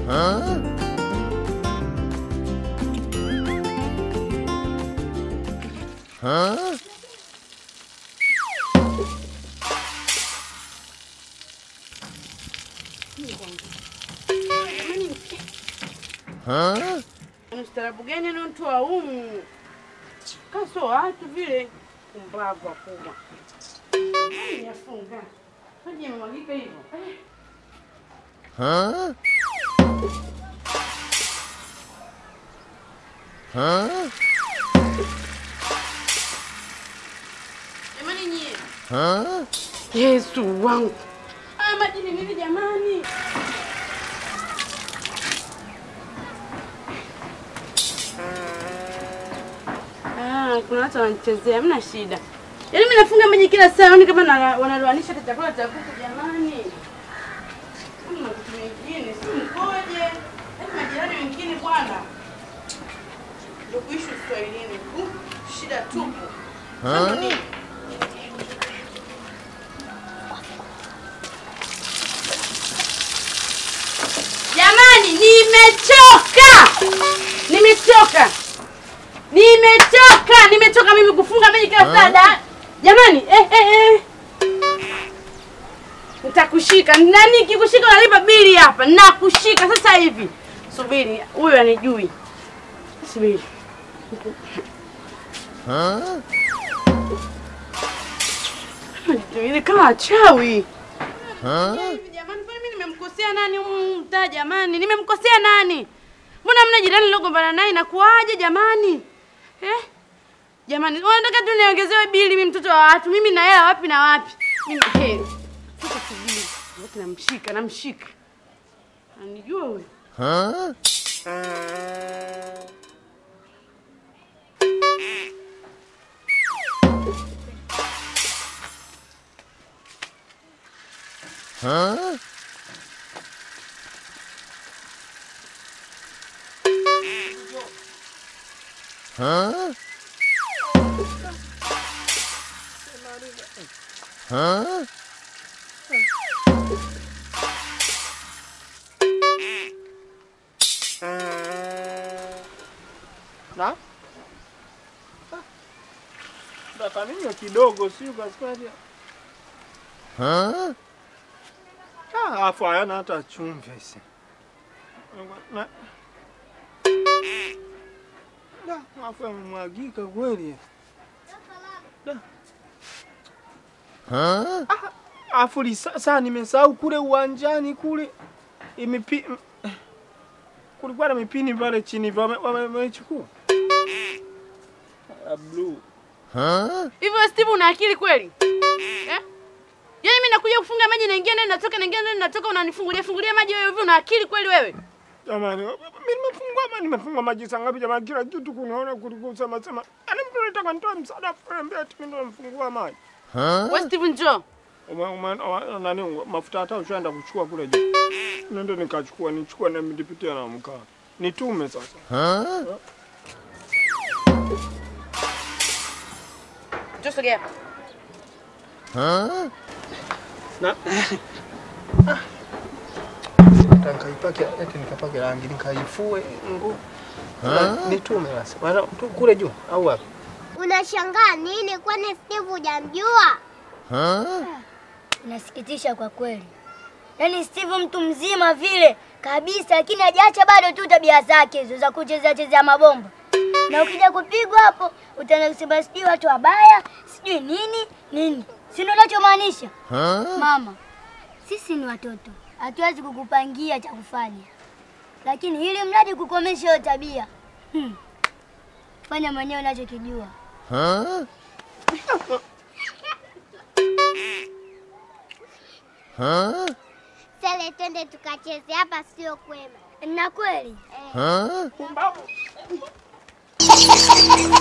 Ustaarabu gani anaotoa humu? Kaso watu vile kumbavu wakubwa. Ai, Yafunga. Maji yamemwagika hivyo. Eh. Jamani nyie. Yesu wangu. Haya maji ni nini jamani? Ah, kuna watu wanachezea, hamna shida. Yaani mimi nafunga maji kila saa, yaani kama na- wanaloanisha hata chakula cha kuku jamani. Kuna kitu kingine, si mkoje. Yaani majirani wengine bwana. Ndio kuishi Uswahilini. Uh, shida tupu. Sasa nini? Jamani, nimechoka. Nimechoka. Nimechoka, nimechoka mimi kufunga maji kila saa. da- Jamani, eh eh eh. Nitakushika. Nani kikushika unalipa bili hapa. Nakushika sasa hivi. Subiri, huyu anijui. Subiri. Ile kama chawi. Hivi jamani, kwani mimi nimemkosea nani humu mtaa jamani? Nimemkosea nani? Mbona mna jirani nilogombana naye inakuwaje jamani? Eh? Jamani, wanataka tu niongezewe bili mimi mtoto wa watu. Mimi na hela wapi na wapi? Mimi eh. Sasa subiri. Wote namshika, namshika. Anijua huyu. Na? Dakaninywa kidogo sio kasikaje? Ah, afu hayana hata chumvi isi. Na. Da, afu yamemwagika kweli. Da. Ah, afu lisa- saa nimesahau kule uwanjani kule imipi m- kulikuwa na mipini pale chini wame- wame- wamechukua. Ah, blue. Hivyo Steve una akili kweli? Eh? Yaani mimi nakuja kufunga maji naingia ndani natoka naingia ndani natoka unanifungulia fungulia maji wewe hivi una akili kweli wewe? Jamani, mimi nimefungua maji, nimefungua maji saa ngapi jamani? Kila kitu kunaona kuliko sema sema. Yaani mtu anataka nitoe msaada afu ananiambia ati mimi ndo nimefungua maji. Wewe Steve njoo. Uma- uma- uma- Nani mafuta hata ushaenda kuchukua kule juu. Nenda nikachukua, nichukua na nipitia na mkaa. Nitume sasa. Njoo sogea hapa. Na nikaipake eti nikapake rangi nikaifue nguo. Nitume basi. Bwana tu kule juu au wapi? Unashangaa nini? Kwani Steve hujamjua? Inasikitisha kwa kweli. Yaani Steve mtu mzima vile kabisa, lakini hajaacha bado tu tabia zake hizo za kuchezea chezea mabomba. Na ukija kupigwa hapo utaanza kusema sijui watu wabaya, sijui nini nini. Si ndio unachomaanisha? Mama, sisi ni watoto, hatuwezi kukupangia cha kufanya, lakini ili mradi kukomesha hiyo tabia hmm. Fanya mwenyewe unachokijua. Sele, twende tukacheze hapa, sio kwema. Na kweli Eh. Pumbavu.